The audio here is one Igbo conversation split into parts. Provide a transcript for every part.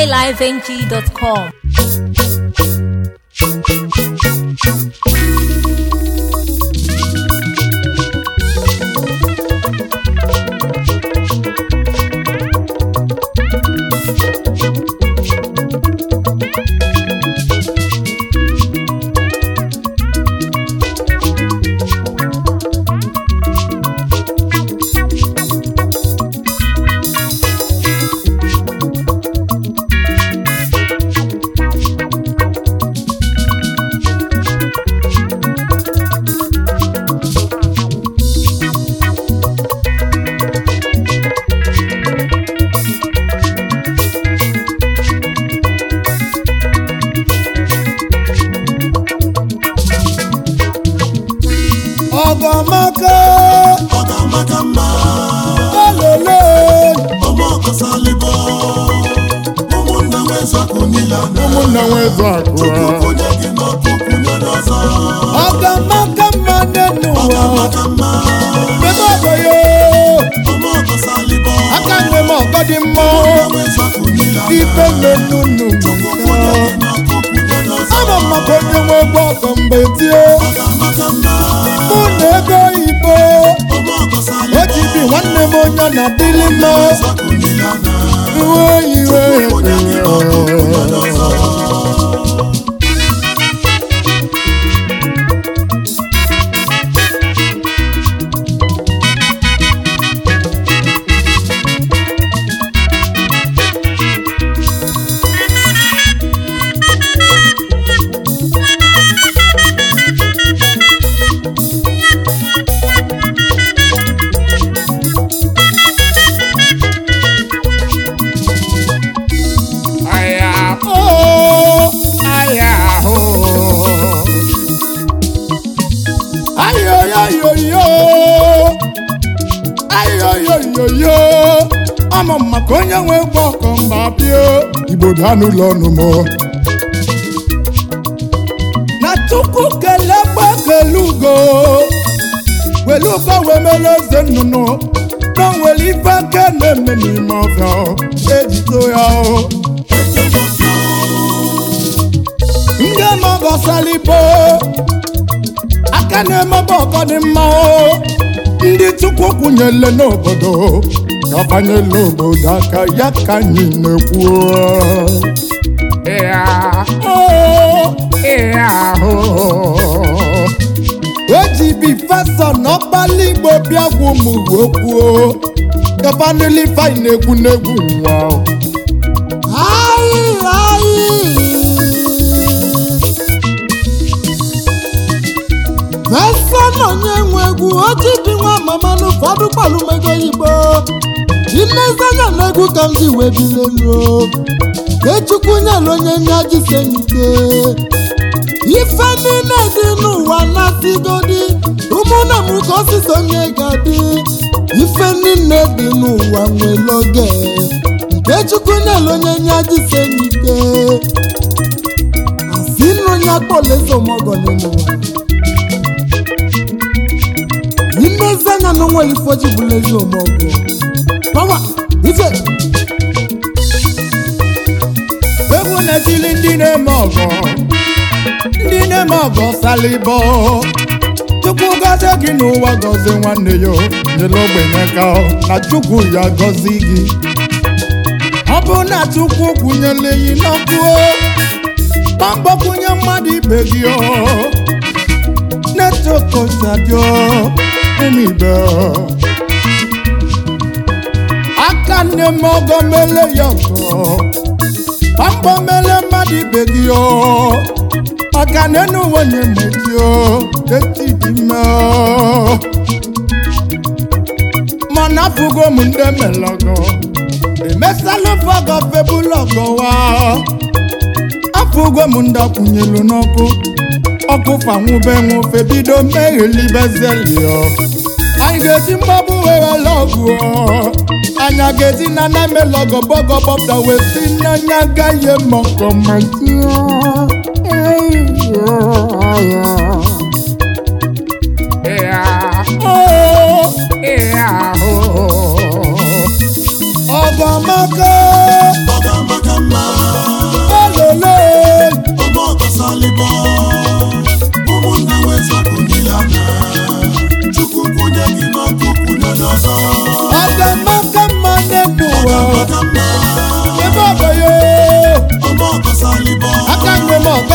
highlifeng.com. ọgọmaka ọ ga-amaka mma ololo ọma ọkọsalịbọ ụmụnna nwezakụ niile na ụmụnna nwezu akụ onye gị n'ọkụ kwunye n'ọzọ ọgọmaka mma nne ọ n'ụwa ga-amaka mma mebe ọgọ ya ọma ọkọsalịbọ aka nwe m ọgọ dị mma ụmụnna nwezakụ niile ibe nnenu chukwu onye gị n'ọkụ kwunye n'ọzọ ama m maka onye nwe ụgbọ ọgọ mgbe tie ọ ga-amaka mma mụ na ego oyibo ọma o ọkọsalịbọ ji bi nwanne m onye na dịlị mma nwezakụ niile na uwe oyiwe onye gị n'ọkụ kwunye n'ọzọ aya o aya o ayo yo yo yo ayo yo yo yo ama m maka onye nwe ụgbọ ọkọ mba bịa igbo daa n'ụlọ ọnụ m na chukwu kelee gba kele ugo welu ugo wee mere eze nnụnụ na o nwere ife aka na-eme n'ime ọfịa ejito ya o ndị mọgọ salibo aka na-emebe ọgọ dị mma o ndị chukwu kwụnyele n'obodo gabanyela obodo aka ya ka anyị na-ekwu ịya o ịya o o ji bi fasọ n'ọkpali igbo bịa gwu m okwu gabanili fai na-egwu n'egwu nwa o. Ayi, ayi. Fesa na onye nwe egwu oji dị nwa mama n'ụfọdụ kpalụmego igbo ilezanya na egwu ka m ji wee biri elu echukwu nyere onye nye ajisenike ife niile dị n'ụwa na-asịgodi ụmụnna m ka osisi onye ga-adị ife niile dị n'ụwa nwere oge nke chukwu nyere onye nye ajisenike asị nụ ya kpọlezomọgọ n'ụwa imezi anya na onwere ife oji bụla ezi omeọgụ pawa ife egwu na-etili ndị na-eme ọgọ ndị na-eme ọgọ salịbọ chukwu gọzie gị n'ụwa gọzie nwanne ya nyere ogbenye ka ọ, na chukwu ya gọzi gị ọ bụ na chukwu kwụnyere yi n'ọkụ gbambọ kwụnye mmadụ ibe gị ọ netokosadio ụmụ ibe aka nne m ọgọ mele ya ọgọ pambo mele mmadụ ibe gị o maka na enu onye meji o eti dị ime o mana afụgo m ndị melọgọ emesalụ fọgọ febulọgọ wa afụgo m ndị akwụnyelu n'ọkụ ọkụ fanwube nwụfe bido meghelibezelio anyị ga-eji mgbabụ weghele ọgụ o. anyị a ga-eji na name lọgọ bọgọ bọpụta wee si n'anya gaghị mọkọ ma ọgọmaka ọ ga-amaka mma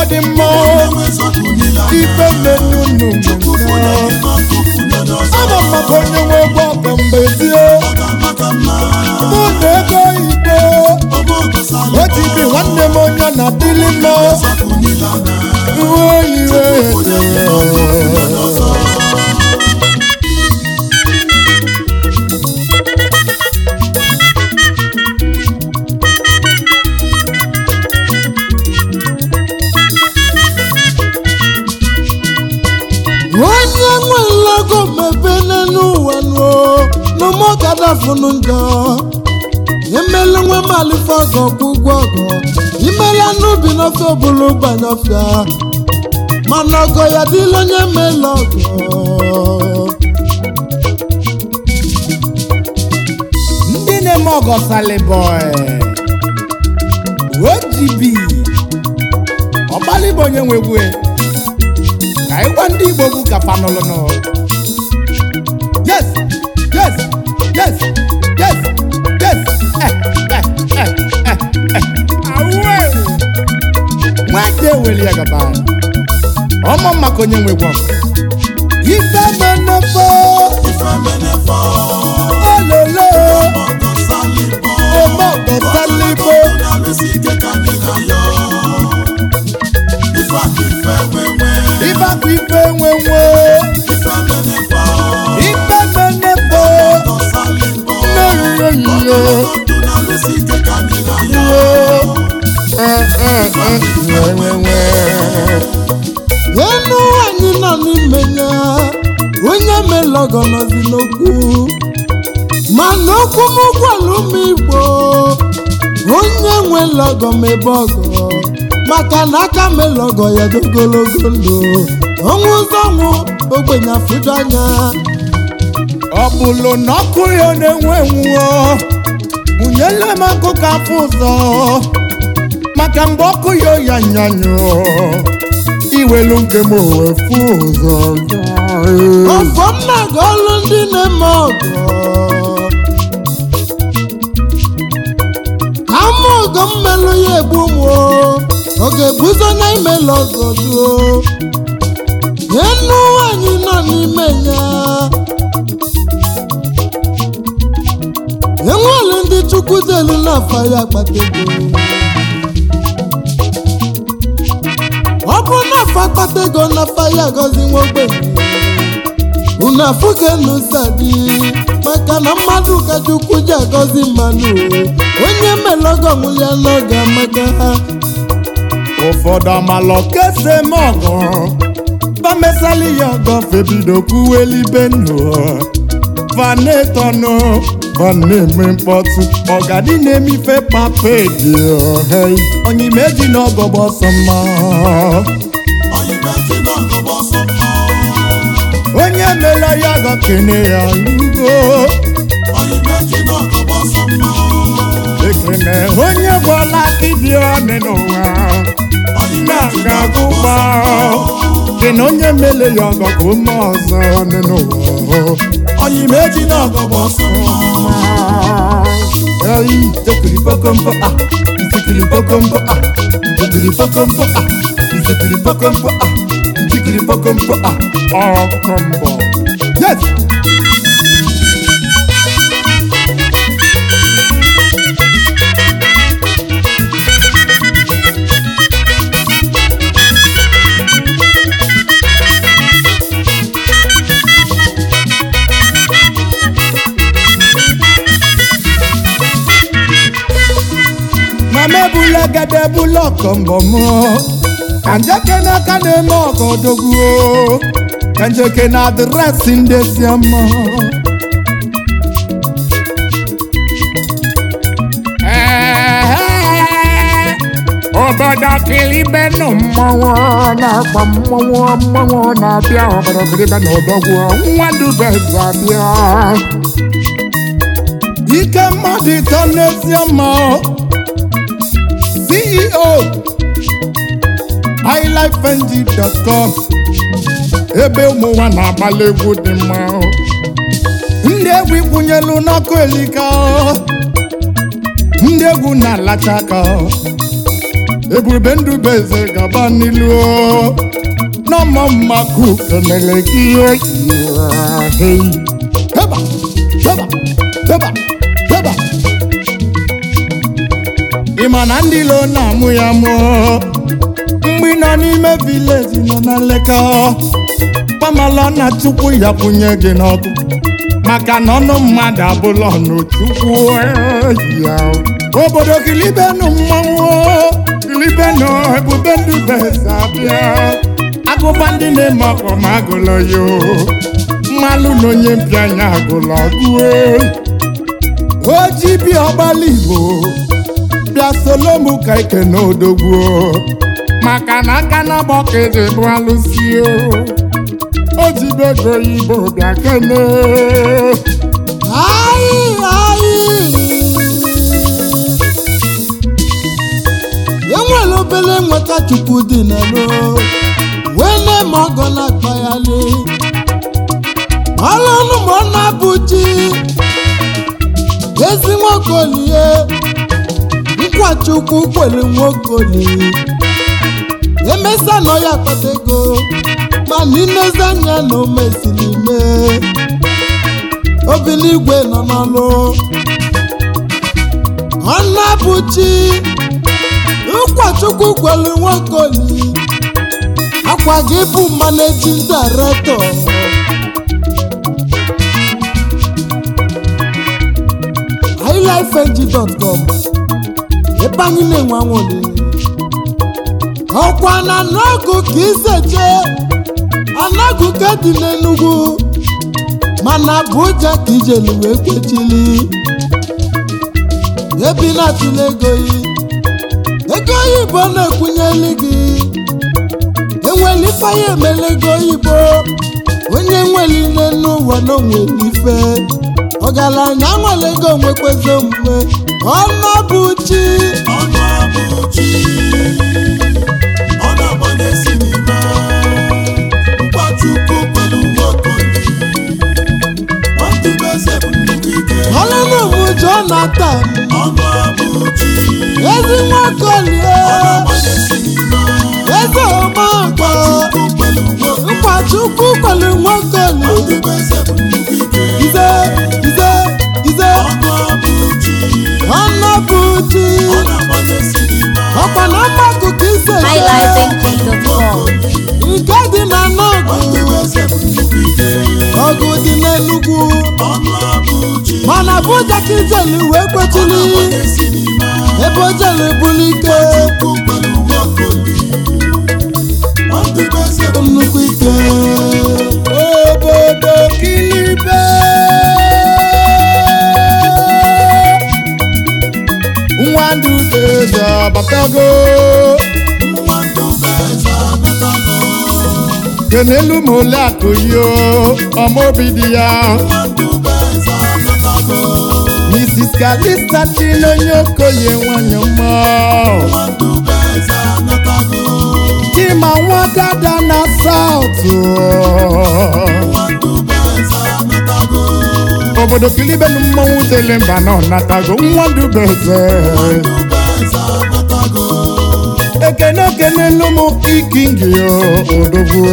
dị mma ife menunu ama m maka onye nwe ụgbọ ọkọ mgbe tie mụ na ego igbo otibi nwanne m onye na dịlị mma uwe iwe onye nwe nlago mepene n'ụwa nuo n'ụmụgadafunu njọ imele nwe malife ọgọ kwụgwọ ọgọ imela n'ubi n'ofe obulu banye ọfịa mana ọgọ ya dịla onye mele ọgọ ndị na-eme ọgọ salibọị OGB ọgbalịbụ onye nwe egwu e. ka ịgwa ndị igbo bụ ka fanụlụnụ yes yes yes yes yes eh, eh, eh, eh, eh. Awe! nwaje eweli ya gaba ọmọ maka onye nwe egwu ọgụ ife menefo ololo ọmọ ọgọ salibo ife akụ ife nwenwe ife menefo nneyiyo enu anyị nọ n'ime ya onye mele ọgọ nọzi n'okwu mana okwu m gwara ụmụ igbo onye nwele ọgọ mebe ọgọ maka na aka mele ọgọ ya dị ogologo ndụ ọnwụ ụzọ ọnwụ ogbenye afụdo anya ọ bụlụ na ọkụ ya na-enwe nwụọ mụnyele m akụkọ afọ ụzọ maka mgbe ọkụ ya ya nyanyụ iwelu nke m owefu ụzọ ọfọ nna gị ọlụ ndị na-eme ọgọ ama ọgọ mmelụ ya egbu mụ ọ ga-ebuzo na imela ọgọ duo enu anyị nọ n'ime ya enwere ndị chukwu delu n'afọ ya akpata ego ọ bụ n'afọ akpata ego n'afọ ya gọzi nwa ogbenye unu afụgo n'ụzadi maka na mmadụ ka chukwu ji agọzi mmadụ onye melogo nwụlia n'oge amaka ụfọdụ amalọ kese m ọgọ bamesali ya ọgọ febido kwuwelibe ndụ vanetọnụ vaneme mkpọtụ ọgadi na-emife papedi onyimeji na ọgọ gbọsọ mma onye mela ya ọgọ kene ya ugo ekene onye gwọla dibịa ọnị n'ụwa na-aga agụgba dị na onye mele ya ọgọ ka ume ọzọ ọnị n'ụwa onyimeji na ọgọ gbọsọ Eyi, tekiri pokompo a, itikiri pokompo a, itikiri pokompo a, itikiri pokompo a, itikiri pokompo a, ọkọmbọ. Yes! mama ebula gada ebula ọkọmbọ mụ ka njeke n'aka na-eme ọgọ dogbuo ka njeke na adreesị ndị si mma obodo kilibenụ mmọnwụ na-akpa mmọnwụ mmọnwụ na-abịa obodo kilibe na odogwu nwa dubeze abịa ike mmadụ ịtọ n'ezie mma CEO highlifeng.com ebe ụmụnwa na-agbalị egwu dị mma ndị egwu ikwunyelu n'ọkụ elika ndị egwu na-alacha aka ebube ndubeze gaba n'ilu n'ọmọ mmakụ kenele gị hei heba heba heba heba ị ma na ndị ilo na-amụ ya mụọ mgbe ị nọ n'ime vileji nọ na nleka kpamala na chukwu ya kwụnye gị n'ọkụ maka na ọnụ mmadụ abụla ọnụ chukwu ya obodo kilibenu mmanwụ kilibenu ebube ndubeze abịa agụba ndị na-eme ọkpọ ma agụlọ yo mmalụ na onye mpịanya agụlọ gụo oji bi ọgbala igbo bịa solomu ka ike n'odogwu maka na aka na gbọkịdị bụ alụsi o ji bego igbo bịa kene Ayi, ayi. enwere obere nweta chukwu dị n'elu wee na-eme ọgọ na-akpa ya li ọlụnụ ma ọ na-abụ chi ezi nwaokolie nkwa chukwu kwere nwaokoli emesa nọ ya akpata ego mana inezi anya na o mesiri mee obiligwe nọ n'ọlụ ọnabụchi ụkọchukwu kwelu nwokoli akwa gị bụ managing director highlifeng.com ebe anyị na-enwe anwụli ọkwa na n'ọgụ ka iseche anagụ ka dị n'enugwu mana Abuja ka ijelu wee kwechili ebi na-atụle ego yi ego oyibo na-ekwunyeli gị enweli ifeanya emela ego oyibo onye nwere ile n'ụwa na onwere ife ọgaranya nwere ego nwekwezi omume ọnabụchi ọnụ abụchi ọ na-agbanye sinima mkpachukwu kwelu nwokoli ọdụbeze bụ nnukwu ike ọlụlụmụ Jonathan ọnụ abụchi ezi nwakolie ọ na-agbanye sinima eze ọmagọ mkpachukwu kwelu nwokoli mkpachukwu kwelu nwokoli ọdụbeze bụ nnukwu ike ize ize ize ọnụ abụchi ọnabụchi ọ na-agbanye sinima ọkwa na mmakụ ka ise highlifeng.com nke dị na n'ọgụ ọdụbeze bụ nnukwu ike ọgụ dị n'enugwu ọnụ abụchi mana Abuja ka ijelu wee ọ kwechili na-agbanye sinima ebe o jelu bulu ike nnukwu ike obodo kilibe nwa ndubeze abatago kenelu ma ole akụ yo ọmaobi dị ya mrs kalista dị n'onye okoye nwanyị mma chima nwa dada na saụtụ obodo kilibelu mmọnwụ tele mba na ọnatago nwa ndubeze ekene okenelu m ikingi odogwu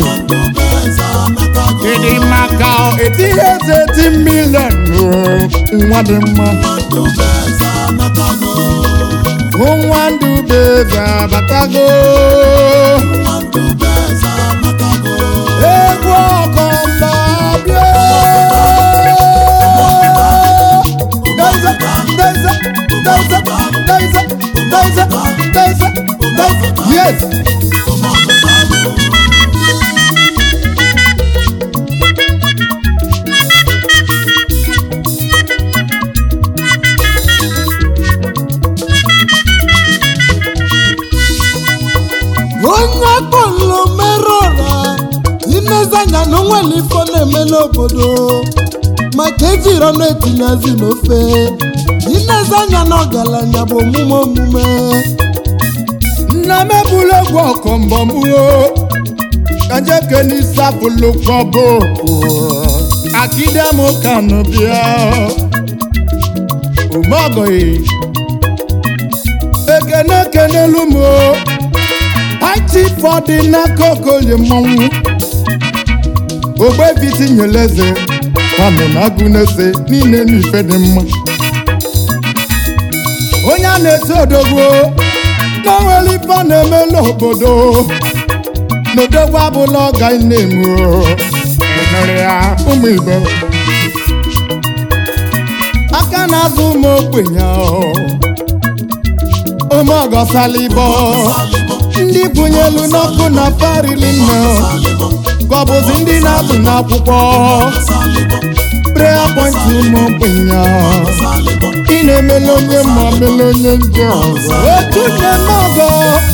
ịdị maka etinye eze eti milion nwa dị mma nwa ndubeze abatago egwu ọkọmba bịa Deze, deze, deze, deze, deze, deze, deze. Yes. onye kpọlụ merụra inezanya na onwere ifo na-eme n'obodo maka ejiri ọnụ etinyezi n'ofe inezanya na ọgaranya bụ omume omume nna m ebula egwu ọkọmbọ m o kajeke n'isi apụlụ kpọbụ akide m kanụ bịa omeọgọghị eke ekene kenelu m o haiti fọdụ n'aka okoye mmọnwụ ogbebi tinyere eze kwanụ na agụ na-ese niile n'ife dị mma onye a na-esi odogwu na onwere ife ọ na-eme n'obodo n'odogwu abụla ọga na-emu enere ya ụmụ igbo aka na-azụ ụmụ ogbenye ụmụ ọgọsalibo ndị kwụnyelu n'ọkụ na parili nne ka ọ bụzi ndị na-azụ n'akwụkwọ prayer point ụmụ ogbenye ị na-emele onye ma mele onye njọ otu na-eme ọgọ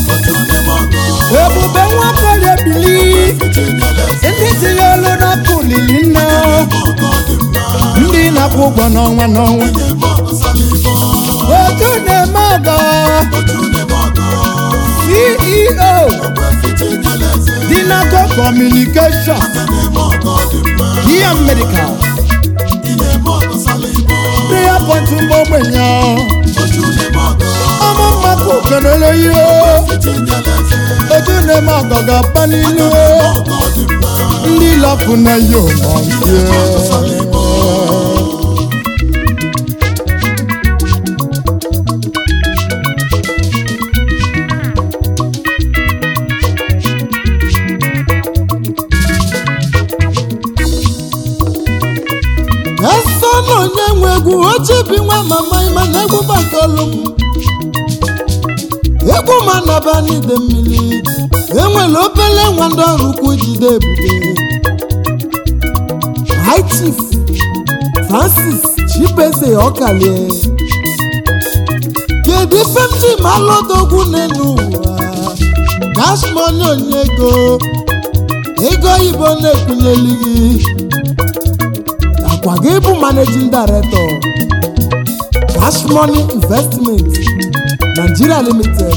ebube nwafọrọ ebili ndị tinye olu n'ọkụ lili nne ndị na-akwụ ụgwọ n'ọnwa n'ọnwa otu na-eme ọgọ ceo dinaco communication ihe medical prayer point ụmụ ogbenye ọmụ mmadụ kenele ihe otu na-eme ọgọ ga-apa n'ilu ndị lọpụ na ya ụmụ eso na onye nwe egwu ochibi nwa mama ịma na egwu bakolu m egwu ma naba n'ide mmiri enwere obele nwa ndị ọrụ ukwu jide ebube high chief francis chibeze ọkalie kedu ife m ji ma alụdogwu n'elu ụwa cash money onye ego ego oyibo na-ekwunyeli gị akwa gị bụ managing director cash money investment nigeria limited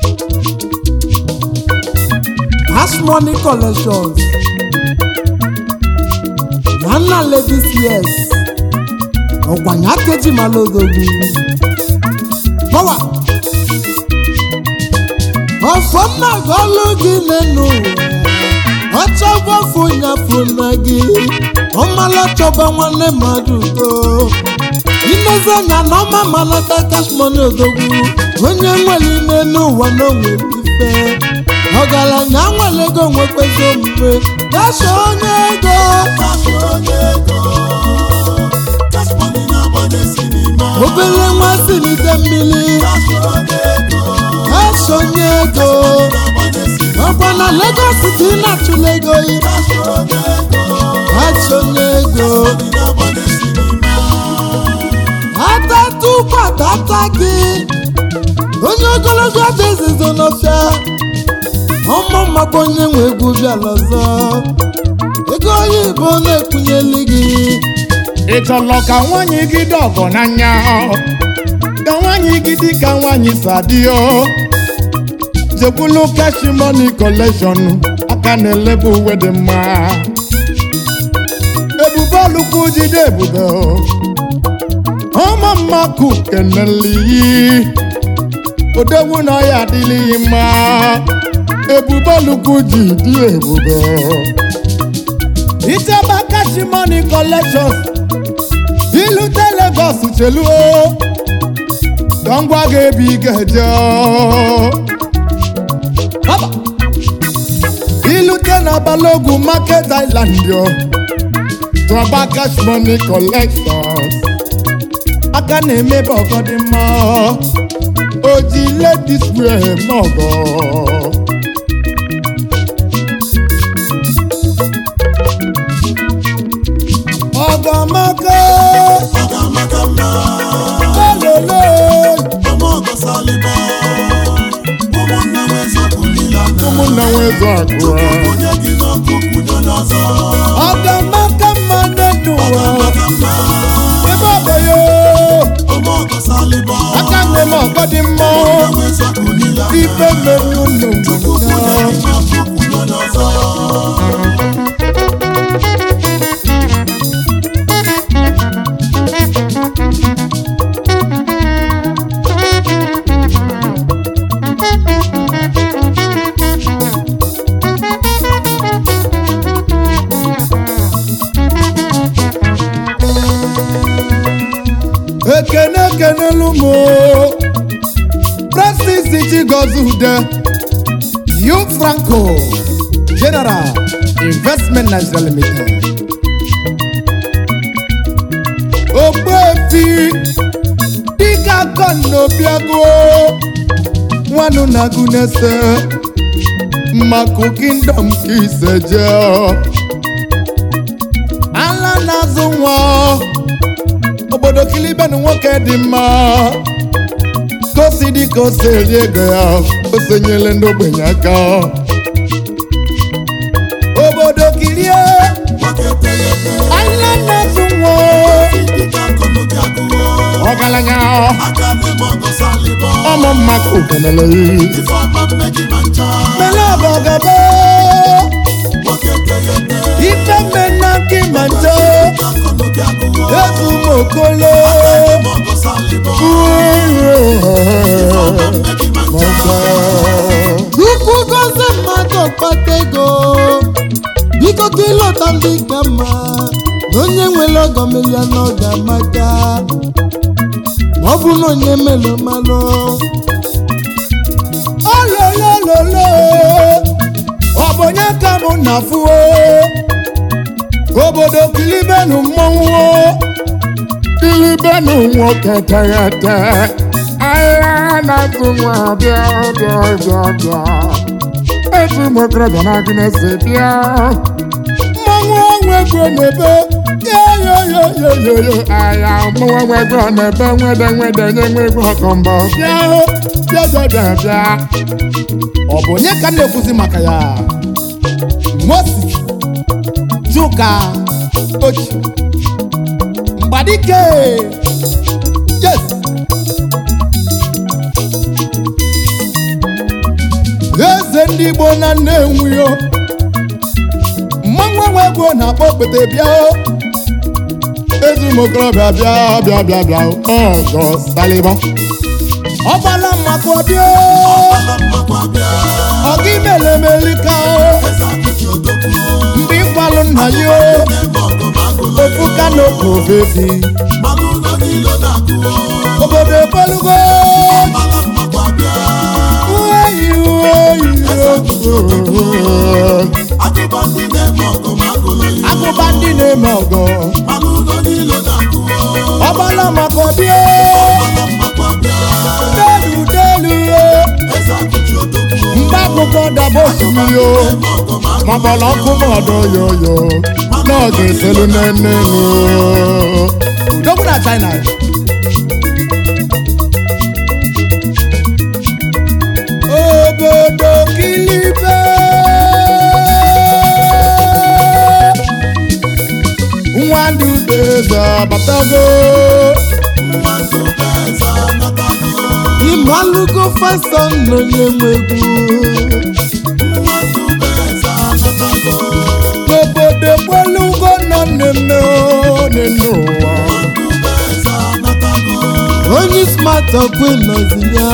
cash money collections nana ladies yes ọgbanya keji malodogwu power ọfọ nna gọlụ gị n'enu ọchọgbofu nyafu na gị ọmala chọba nwanne mmadụ udo inezi anya na ọma malata cash money odogwu onye nwere ime n'ụwa na onwere ife ọgaranya nwere ego nwekwezi omume gasha onye ego obere nwa si n'ite mmiri gasha onye ego ọkwa na Lagos ka ị na-achụla ego yi gasha onye ego atatukwa tata gị onye ogologo dị ezizo n'ọfịa ọmụ maka onye nwe egwu bịala ọzọ ego oyibo na-ekwunyeli gị ị chọrọ ka nwaanyị gị dị ọgọ n'anya ka nwaanyị gị dị ka nwaanyị sadio jekwulu cash money collection aka na-elebe uwe dị mma ebube olukwu jide ebube ọma mmakụ keneliyi odogwu na ọya adịlịghị mma ebube olukwu ji dị ebube icheba cash money collections ilute Lagos cheluo ka ngwa gị ebe ị ga-eje Haba! ilute na Balogun Market Island yo tụọba cash money collections aka na-emebe ọgọ dị mma oji ladies wear mọgọ ọgọmọkọ ololo ụmụnna nwezu akụ ọgọmọkọ mmadụ n'ụwa ebe ọgọ yo aka nne m ọgọ dị mma ife mmeri unu mụnna ekene ekenelu m Francis Chigozude Yu Franco General Investment Nigeria Limited Ogbuefi dịka kọnọbiago nwanụ na-agụ n'ese mmakụ kingdom ka ise jee ala na-azụ nwa obodo kilibenu nwoke dị mma ka o si dị ka o si eri ego ya o sonyere ndị ogbenye aka obodo kirie ala na-azụ nwa ọgaranya ọmụ mmakụ kenele mele ọbọgaba ife mmena nke manjo ezu mokolo Chukwu gozie mmadụ ọkpata ego biko ka ịlọta ndị ka mma na onye nwere ọgọ melia n'oge amaka ma ọ bụ na onye melụ malụ ololololo ọ bụ onye ka mụ na fuo obodo kilibenu mmọnwụ kilibenu nwoke teghete ahịa na-atụ nwa bịa bịa bịa bịa etu ụmụ okorobịa na-agụ na-ese bịa mmọnwụ onwe ego na-ebe yoyoyoyoyo ahịa mmọnwụ onwe ego na-ebe nwede nwede nye nwe ego ọkọmbọ bịa bịa bịa bịa bịa ọ bụ onye ka m na-ekwuzi maka ya moses chuka ochi mgbadike yes eze ndị igbo na nnewi o mmanwụ enwe ego na-akpọ okpete bịa o ezi ụmụokorobịa bịa bịa bịa bịa ọgọ salịbọ ọgbala mmakọ bịa ọga imelemeli ka o mgbe ịkwalụ nna ya o ofu kanopu ofefi obodo ekwelugo uweyi uweyi agụba ndị na-eme ọgọ ọgbala maka ọbịa delu delu mgbe akwụkwọ daba osimiri o maọbụla ọkụ mọdụ yoyo n'oge eselu nene udogwu na china obodo kilibe nwa ndị udeze abatago ịmalụgo fasọn na onye nwe egwu obodo gbelugo nọ n'emme n'enu ụwa onye smart ọkwe nọzi ya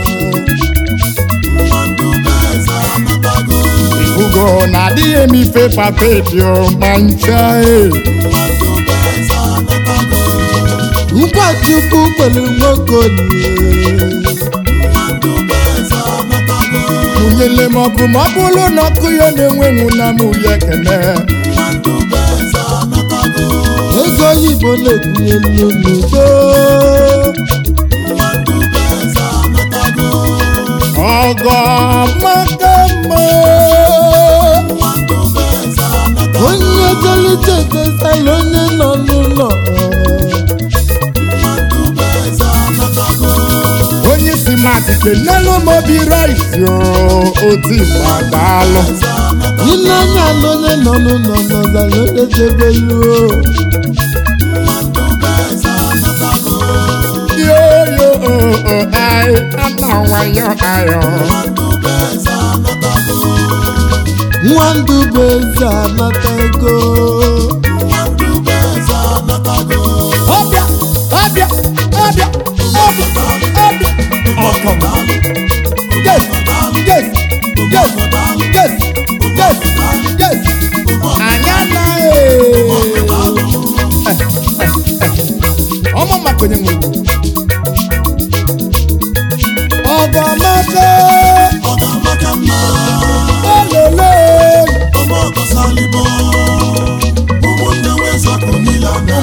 ugo na-adịghị eme ife papedio ma ncha e nkwa chukwu kwere nwoke olie mụnyele m ọkụ ma ọ bụrụ na ọkụ ya na-enwenwu na mụ ya ekene ego oyibo na-ebunye nnu n'udo ọgọ maka mma onye tolite etesala onye nọ n'ụlọ onye si matike n'elu mobi rice oti gbadalụ ile anya na onye nọ n'ụlọ nọzala onye debelu yoyo ai ana nwayo ayo nwa ndụ bụ eze anata ego ọbịa ọbịa ọbịa ọbịa ọbịa ọkọm yes yes yes yes yes yes anyị anaghị ọmụ maka onye nwe ugwu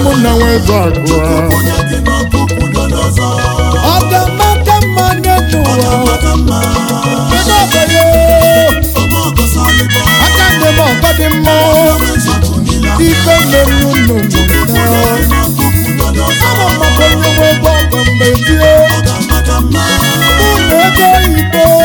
ụmụnna nwezu akụ onye gị n'ọkụkụ dodo ọzọ ọ ga-amaka mma n'elu ụwa maka mma kedu ọbanye ọmọ ọgọsalịbọ aka ndị m ọgọ dị mma onwe nzọpụ niile ife mmeri unu onye mụta gị n'ọkụkụ dodo ọzọ ama maka onye nwe ebe ọgọ mgbe tie ọ ga-amaka mma ụlọ ego oyibo